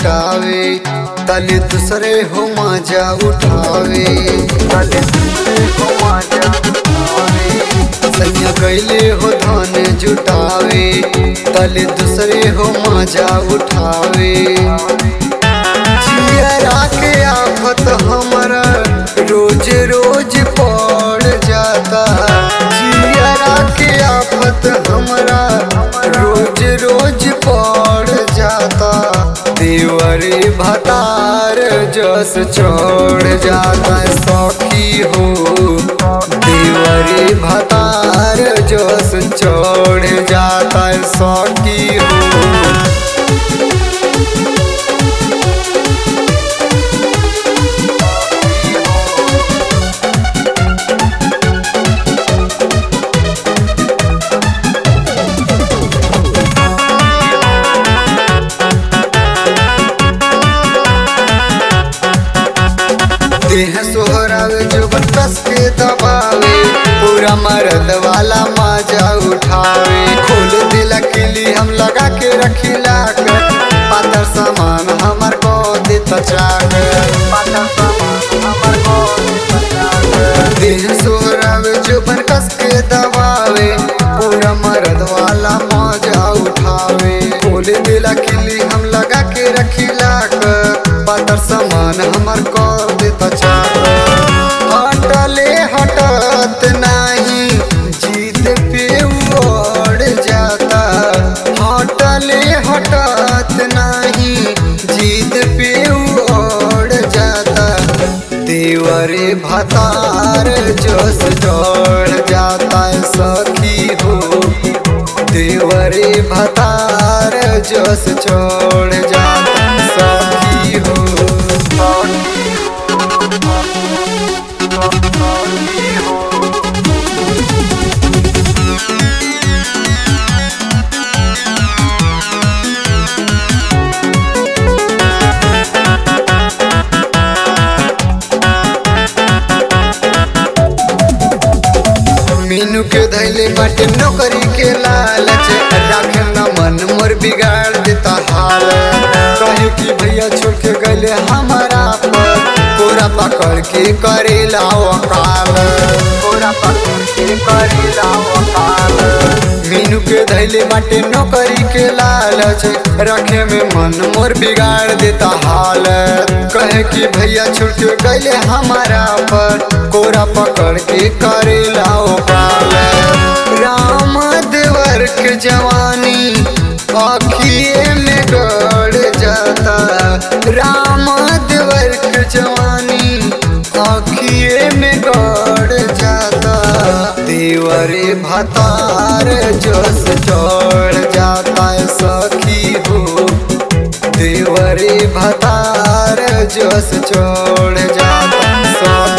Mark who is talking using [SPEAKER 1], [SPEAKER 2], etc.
[SPEAKER 1] लुटावे तले दूसरे हो मजा उठावे तले दूसरे हो मजा उठावे सैया गैले हो धन जुटावे तले दूसरे हो मजा उठावे जियरा के आफत हमरा रोज रोज पड़ जाता जियरा के आफत हमरा रोज रोज पड़ जाता देवरे भतार जस चढ़ जाता सखी हो देवरे भतार जस चढ़ जाता सखी हो देह सोहरावे जो कस के दबावे पूरा मरद वाला मजा उठावे खोल दिला किली हम लगा के रखिला कर पातर सामान हमर को दे तचाक पातर सामान हमर को दे तचाक देह सोहरावे जो कस के दबावे पूरा मरद वाला मजा उठावे खोल दिला किली हम लगा के रखिला कर पातर सामान हमर को दे तचाक हटले हटत नाही जीत पे उड़ जाता हटले हटत नाही जीत पे उड़ जाता देवरे भतार जोश चढ़ जाता है सखी हो देवरे भतार जोश चढ़ जाता है सखी हो मीनू के धैले बाटे नौकरी के लालच राखे न मन मोर बिगाड़ देता हाल कहे कि भैया छोड़ के गले हमारा पर कोरा पकड़ के करेला वकाल कोरा पकड़ के करेला वकाल मीनू के धैले बाटे नौकरी के लालच रखे में मन मोर बिगाड़ देता हाल कहे कि भैया छोड़ के गले हमारा पर कोरा पकड़ के करेला वकाल राम देवर के जवानी अखिए में गड़ जाता राम देवर के जवानी अखिए में गड़ जाता देवरे भतार जोश चढ़ जाता है सखी हो देवरे भतार जोश चढ़ जाता है सखी